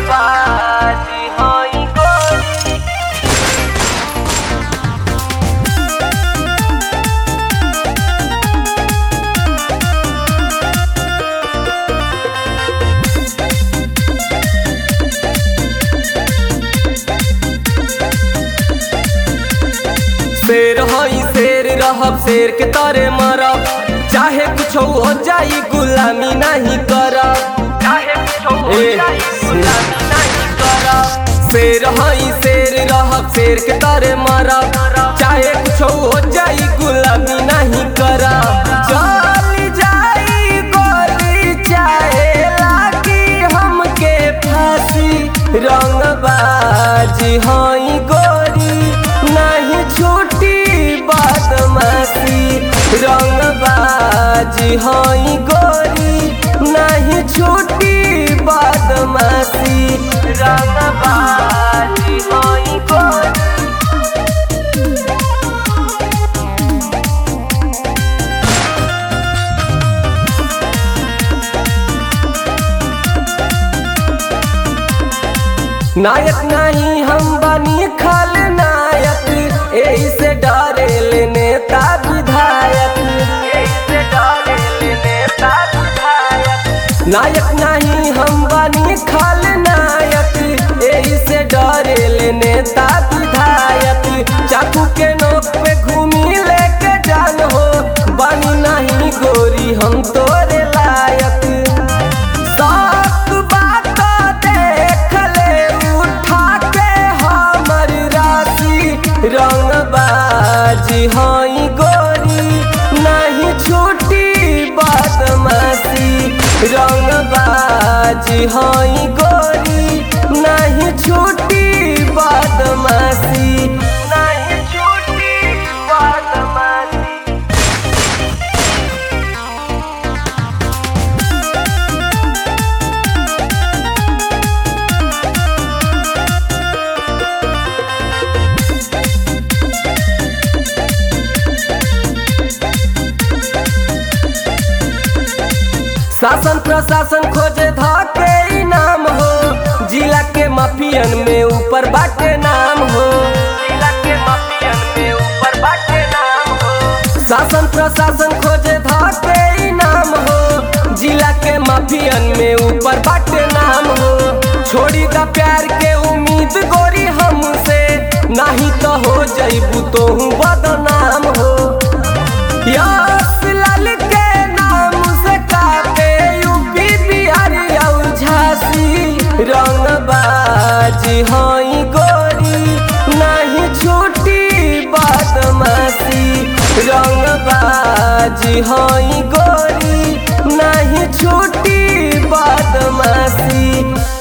रंगबाजी हई गोरी शेर हई शेर रहब शेर के तरे मरब चाहे कुछ हो जाई गुलामी नहीं करब चाहे कुछ हो जाई गुलामी नहीं करब शेर हई शेर रहब शेर के तरे मरब चाहे कुछ हो जाई गुलामी नहीं करब चल जाई गोली चाहे लागी हमके फांसी रंगबाजी हई गोरी नहीं छूटी बदमाशी रंगबाजी हई गोरी नहीं छूटी बदमाशी रंगबाजी हई गोरी नायक नहीं हम बनी खल नायक यही से डरे ले नेता विधायक यही से डरे ले नेता विधायक नायक नहीं हम बनी खल नायक यही से डरे ले नेता विधायक चाकू के नोक पे घूमी लेके जान हो बनी नहीं गोरी हम तोरे लायक सात बात देख ले उठा के हमर राशि रंगबाजी हई गोरी नहीं छूटी बदमाशी रंगबाजी हई गोरी नहीं छूटी बदमाशी नहीं छूटी बदमाशी शासन प्रशासन खोजे धाके इनाम हो जिला के माफियन में ऊपर बाटे नाम हो जिला के माफियन में ऊपर बाटे नाम हो शासन प्रशासन खोजे धाके इनाम हो जिला के माफियन में ऊपर बाटे नाम हो छोड़ी दा प्यार के उम्मीद गोरी हमसे नहीं तो हो जईबू तो बदनाम हो यश लाल के नाम से काटे यूपी बिहार और झांसी रंगबाजी हई गोरी नहीं छूटी बदमाशी रंगबाजी हई गोरी नहीं छूटी बदमाशी